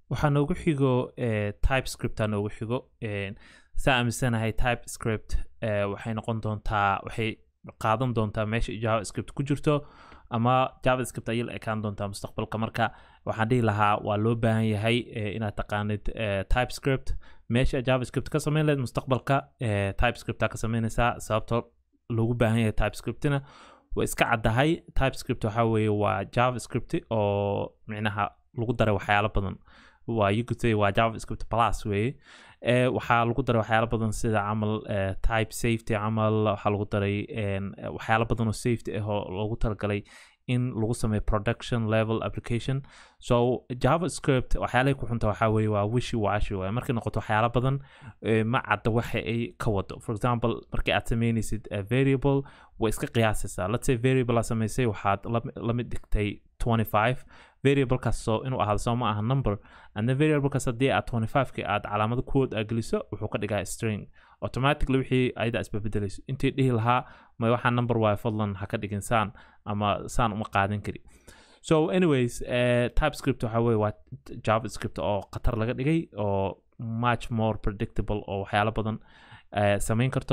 waxaa noogu xigo typescript aa noogu xigo saa aaminsanahay typescript waxay noqon doontaa waxay qaadan doontaa meesha javascript ku jirto ama javascript ayay la ekaan doontaa mustaqbalka marka waxaan dhihi lahaa waa loo baahan yahay inaad taqaanid typescript meesha javascript ka samayn lahayd mustaqbalka typescript ka samaynaysaa sababtoo loogu baahan yahay typescriptina waa iska caddahay typescript waxaa weeye waa javascript oo micnaha lagu daray waxyaalo badan waa you could say waa javascript plus weeye waxaa lagu daray waxyaalo badan sida camal type safety camal waxaa lagu daray waxyaalo badan oo safety ah oo loogu talagalay in lagu sameeyo production level application so javascript waxyaalahay ku xunta waxaa weeye waa wishi washi waaye markay noqoto waxyaalo badan ma cadda waxa ay ka wado for example markii aad sameynaysid variable way iska qiyaasaysaa let's say variable aad samaysay waxaad la mid dhigtay 25 variablekaas soo inuu ahaado soo ma aha number and then variablekaas haddii aad 25ki aad calaamado kood aa geliso wuxuu ka dhigaa string automatically wixii ayada isbabedelayso intii dhihi lahaa ma waxaa number waayo fadlan ha ka dhigin saan ama saan uma qaadan kari so anyways uh, typescript waxa weye waa javascript oo khatar laga dhigay oo much more predictable oo waxyaalo badan uh, samayn karto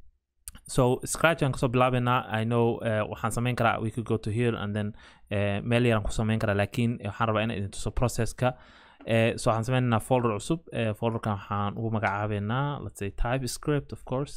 so scratch aan kasoo bilaabeynaa i know uh, waxaan samayn karaa we could go to here and then uh, meel yaraan ku samayn karaa laakiin waxaan rabaa inaan idin tuso processka uh, so waxaan sameynaynaa folder cusub uh, folderkan waxaan ugu magacaabeynaa let's say typescript of course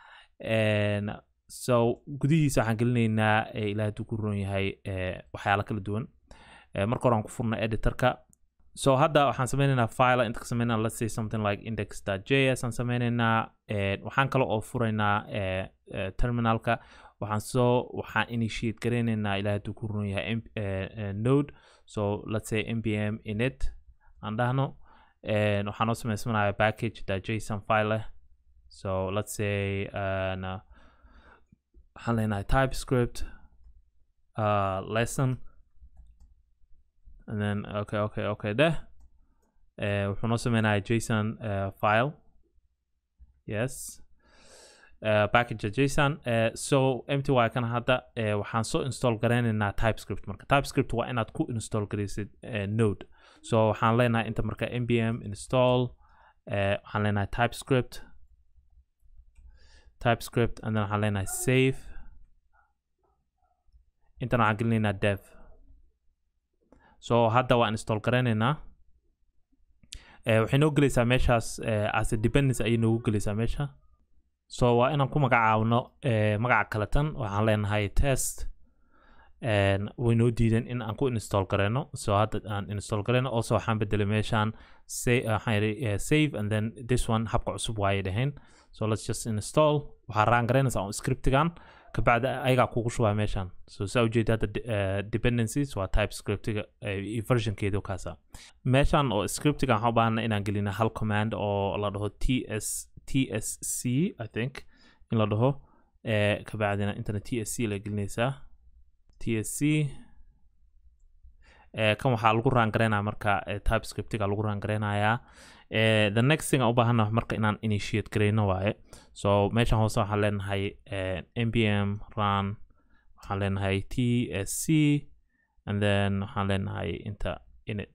and so gudihiisa waxaan gelinaynaa ilaa hadduu ku ron yahay waxyaalo kala duwan marka hore aan ku furna editorka so hadda waxaan sameynaynaa file inta ka sameynaa let's say something like index.js aan sameynaynaa waxaan kale oo furaynaa terminalka waxaan soo waxaan initiate gareynaynaa ilaa hadduu ku ron yahay node so let's say npm init aan dhahno waxaan noo sameysmanaya package.json file leh so let's say uh, waxaan leenahay typescript uh, lesson and then okay okay okay deh uh, wuxuu noo sameynaya json uh, file yes uh, package json uh, so mty kan hadda uh, waxaan soo install gareynaynaa typescript marka typescript waa inaad ku install gareysid uh, node so waxaan leenahay inta marka npm install uh, waxaan leenahay typescript typescript and then waxaan leenahay save intan waxaan gelinaynaa dev so hadda waan install garaynaynaa waxay noo gelaysaa meeshaas as a dependence ayay noogu gelaysaa meesha so waa inaan ku magacaabno magaca kaletan waxaan leenahay test way noo diideen in aan ku install garayno so hadda aan install garayno also waxaan bedelay meeshaan waxaan yidhi save and then this one habka cusub waayay dhaheen so let's just install waxaa raan garaynaysaa on scriptigan kabacdi ayagaa kugu shubaa meeshaan so saa ujeeda hadda dependencies waa typescriptiga versionkeedu kaasa meeshaan oo scriptiga waxaan u baahana inaan gelina hal command oo la dhaho ts tsc i think in la dhaho kabacdina intana tsc la gelinaysaa tsc kan waxaa lagu raangaraynaya marka typescriptiga lagu raangaraynayaa the next thing aan u baahana marka inaan initiate gareyno waaye so meeshan hoose waxaan leenahay npm run waxaan leenahay tsc and then waxaan leenahay inta init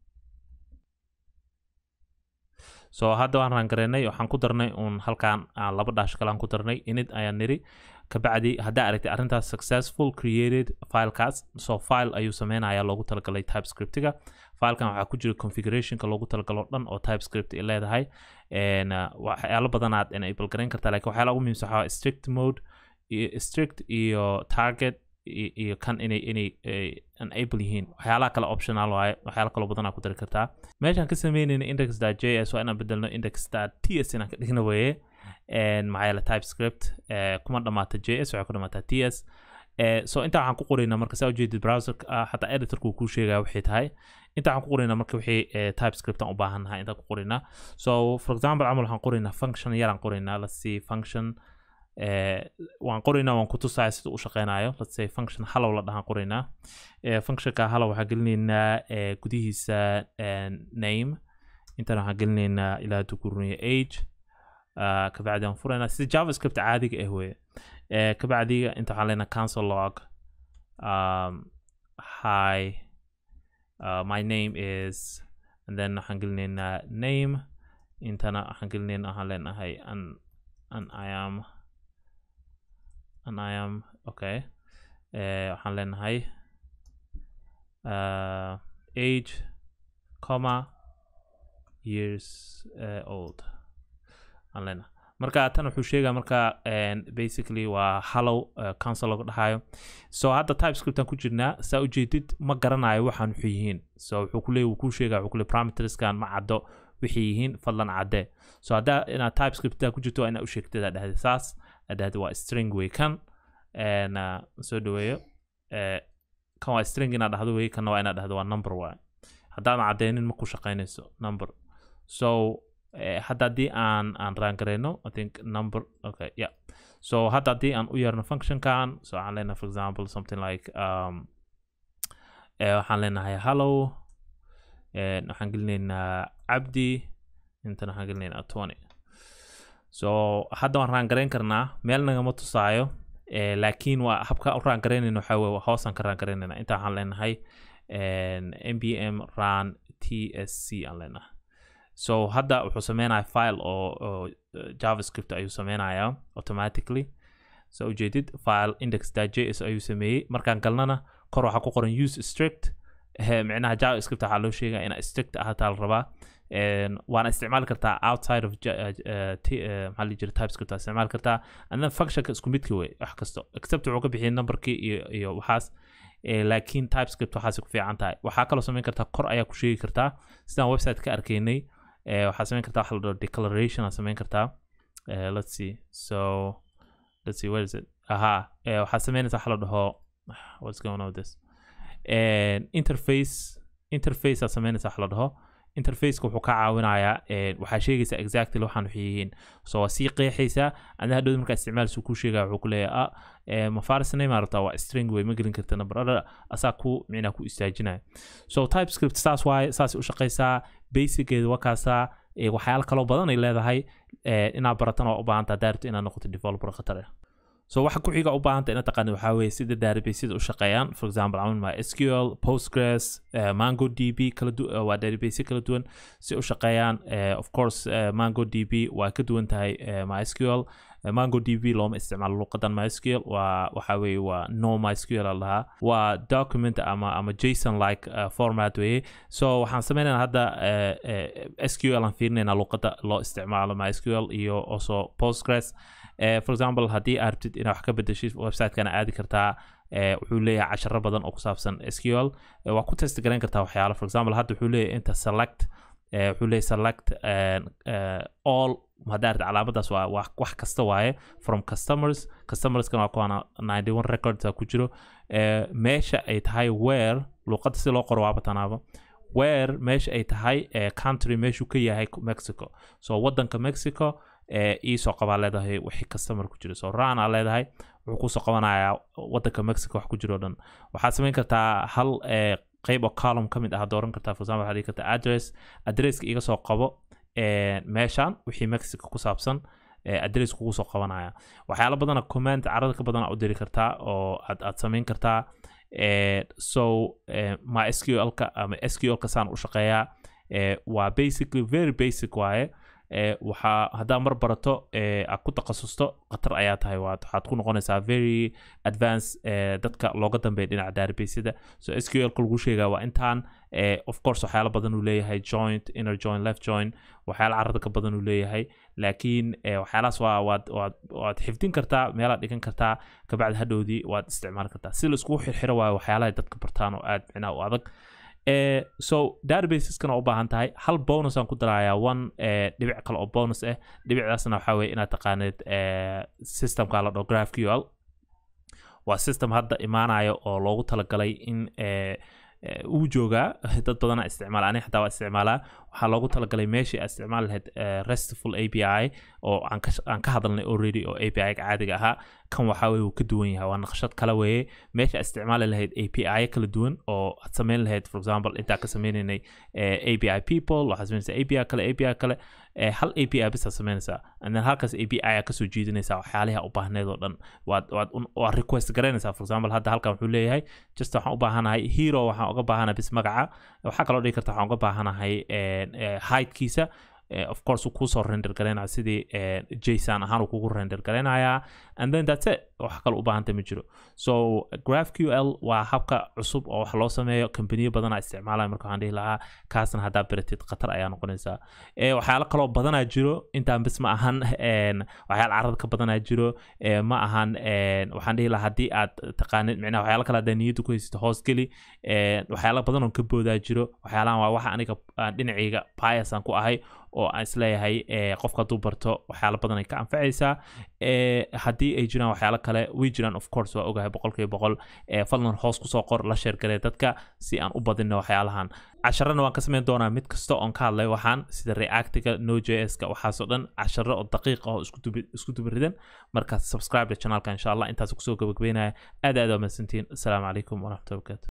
so hadda waan raangaraynay waxaan ku darnay uun halkaan laba dhaash kale aan ku darnay init ayaan niri kabacdi haddaa aragtay arrintaas successful created filekaas so file ayuu sameynaya loogu talagalay typescriptiga filekan waxaa ku jira configurationka loogu talagalo dhan oo typescript ay leedahay waxyaalo badan aad enable garayn kartaa lakin waxyaala ugu muhiimsan waxaa strict mode strict iyo target iyo kan inay inay enable yihiin waxyaalaha kale optional waaye waxyaala kaloo badan aa ku dari kartaa meeshaan ka sameynayna index.js waa inaan bedelno index.ts inaan ka dhigno weeye maxaa yeele typescript kuma dhamaata js waxay ku dhamaataa ts so intaa waxaan ku qoraynaa marka saa ujeedid browser xataa editorku kuu sheegaya waxay tahay intaa waxaan ku qoraynaa marka wixii typescript aan u baahannahay intaan ku qoraynaa so for example camal waxaan qoraynaa function yaraan qoraynaa let's see function waan qoraynaa waan ku tusaya sida u shaqeynayo let's say function hallow la dhahaan qoraynaa functionka hallow waxaan gelinaynaa gudihiisa name intaan waxaan gelinaynaa ilaa hadduu ku runaya age kabacdi aan furaynaa sida javascript caadiga ah weye kabacdiga inta waxaan leenahay cancel log um, hi uh, my name is and then waxaan gelinaynaa name intana waxaan gelinaynaa waxaan leenahay an an i am an i am okay uh, waxaan leenahay uh, age comma years uh, old aan leenahay marka tan wuxuu sheegaa marka basically waa hallow uh, council lagu dhahayo so hadda typescriptan ku jirnaa saa ujeedid ma garanayo waxaan wuxuu yihiin so wuxuu ku leey wuu kuu sheegaa wuxuu ku leey parameterskan ma caddo wixii yihiin fadlan caddee so haddaa inaad typescripta ku jirto waa inaad u sheegtid aa dhahday saas aa dhahday waa string way kan uh, soo dhaweeyo uh, kan waa string inaad dhahdo wey kanna waa inaad dhahdo waa number waay haddaadan caddeynin ma ku shaqaynayso number so uh, hadda haddii aan aan raangareyno i think number okay yeah so hadda haddii aan u yeerno functionkan so waxaan leenahay for example something like um, uh, waxaan leenahay hello waxaan gelinaynaa cabdi intana waxaan gelinaynaa twenty so hadda waan raangarayn karnaa meel nagama tusaayo laakiin waa habka u raangaraynayna waxaa weye hoosaan ka raangaraynayna inta waxaan leenahay npm run tsc aan leenahay so hadda wuxuu sameynaya file oo, oo javascript ayuu sameynayaa automatically so ujeedid file index.js ayuu sameeyey markaan galnana kor waxaa ku qoran use strict micnaha javascript waxaa loo sheegaya inaa strict ahaataa la rabaa waana isticmaali kartaa outside of maxaa la jira typescript aa isticmaali kartaa and then functionka isku midka wey wax kasto except wuxuu ka bixiyay numberkii iyo iyo waxaas laakiin typescript waxaas ku fiican tahay waxaa kaloo samayn kartaa kor ayaa ku sheegi kartaa sidaan website ka arkaynay waxaa samayn kartaa waxa la dhaho declaration aa samayn kartaa let's see so let's see where is it aha waxaa samaynaysa waxa la dhaho what's going on with this interface interface aa samaynaysa waxa la dhaho interfaceka wuxuu ka caawinayaa waxaa sheegaysaa exactly waxaan waxay yihiin so waa sii qeexaysaa adna hadhowda markaa isticmaalsu kuu sheegaya wuxuu ku leeyahay ah mafarisnay maarata waa string wey ma gelin karta number asaa ku micnaa ku istaajinaya so typescript saas waaye saas u shaqaysaa basicgeeda waa kaasaa waxyaalo kaloo badan ay leedahay inaad baratan oo u baahanta haddaa rabto inaad noqoto developer khatar ah so waxa ku xiga u baahanta inaad taqaanid waxaa weeye sida databaseada u shaqeeyaan for example camal my sql postgres uh, mango db kala du uh, waa database kala duwan si u shaqeeyaan uh, of course uh, mango db waa ka duwan tahay uh, my sql uh, mango db looma isticmaalo luqadan mysql waa waxa weeye waa no mysql a lahaa waa document ama ama json like uh, format weeye so waxaan sameynayna hadda uh, uh, sql aan fiirinayna luqada loo isticmaalo mysql iyo also postgres Uh, for example haddii aad rabtid inaad wax ka bedeshid websitekana aadi kartaa uh, wuxuu leeyahay casharo badan oo ku saabsan sql uh, waa ku test garayn kartaa waxyaalo for example hadda wuxuu leeyahay inta select wuxuu leeyahay select all haddaa rabtid calaamadaas waa wax kasta waaye from customers customerskana waa kuwaana ninety one records ku jiro meesha ay tahay where luuqadda si loo qoro waaba tanaaba where meesha ay tahay country meeshuu ka yahay mexico so wadanka mexico iisoo qabaa leedahay wixii customer ku jira so ran aa leedahay wuxuu kusoo qabanayaa wadanka mexico wax ku jiro o dhan waxaad samayn kartaa hal qeyb oo column ka mid ah dooran kartaa for example waxaad dhigi kartaa address addresska iga soo qabo meeshan wixii mexico ku saabsan address kugu soo qabanaya waxyaalo badana comment carada ka badan aa u diri kartaa oo aad aad samayn kartaa so my sqlka ama sqlka saan u shaqeeyaa waa basically very basic waaye waxaa haddaa mar barato aad ku takhasusto khatar ayaa tahay waxaad ku noqonaysaa very advance dadka looga dambeeya dhinaca databaseda so sqlka lagu sheegaa waa intaan of course waxyaalo badan uu leeyahay joint inner joint left joint waxyaalo carada ka badan uu leeyahay laakiin waxyaalahaas waa waad waad waad xifdin kartaa meelaad dhigan kartaa kabacdi hadhowdii waad isticmaali kartaa si laiskugu xirxiro waayo waxyaalaha dadka bartaan oo aad micnaa u adag Uh, so databaseskana u baahan tahay hal bonus aan ku darayaa one uh, dhibic kale oo bonus ah dhibicdaasna waxaa weye inaad taqaanid uh, systemka la dhaho graphql waa system hadda imaanaya oo loogu talagalay in uu joogaa dad badana isticmaala ani xataa waa isticmaalaa waxaa loogu talagalay meeshii aad isticmaali lahayd restful a p i oo aan ka hadalnay already oo a p i ga caadiga ahaa kan waxaa weye wuu ka duwan yahay waa naqshad kale weeye meesha isticmaali lahayd api kala duwan oo aad samayn lahayd for example intaa ka sameynaynay api people waxaad samaynaysaa api kale api kale hal api bisaa samaynaysaa and then halkaas api aa kasoo jiidanaysaa waxyaaliha u baahneed oo dhan waad waad waad request garanaysaa for example hadda halkan wuxuu leeyahay just waxaan u baahanahay hero waxaan uga baahanahay bis magaca waxaa kaloo dhigi karta waxaan uga baahanahay heightkiisa of course uu kusoo render garaynaya sidii jason ahaan uu kugu render garaynayaa and then that's it wax kale u baahanta ma jiro so graphql waa habka cusub oo wax loo sameeyo kambaniyo badana isticmaalaya marka waxaan dhihi lahaa kaasna haddaa beratid khatar ayaa noqonaysaa waxyaalo kaloo badanaa jiro intaan bis ma ahan waxyaala carada ka badanaa jiro ma ahan waxaan dhihi lahaa haddii aad taqaanid micnaha waxyaalo kale haddaa niyadda ku haysata hoos geli waxyaalo badan oo ka boodaa jiro waxyaalahan waa waxa aniga dhinacayga bias aan ku ahay oo aan isleeyahay qofka hadduu barto waxyaalo badan ay ka anfacaysaa haddii ay jiraan waxyaalo kale way jiraan of course waa ogahay boqolkiiba boqol fadlan hoos kusoo qor la sheergaree dadka si aan u badino waxyaalahan casharana waan ka samayn doonaa mid kasta oon ka hadlay waxaan sida reactiga no j s ka waxaasoo dhan casharo oo daqiiq ah oo isku dubaridan marka subscribe channelka insha allah intaas kusoo gabagabeynaya aad aad waa mahadsantiin asalaamu calaykum waraxmatullahi wabarakatu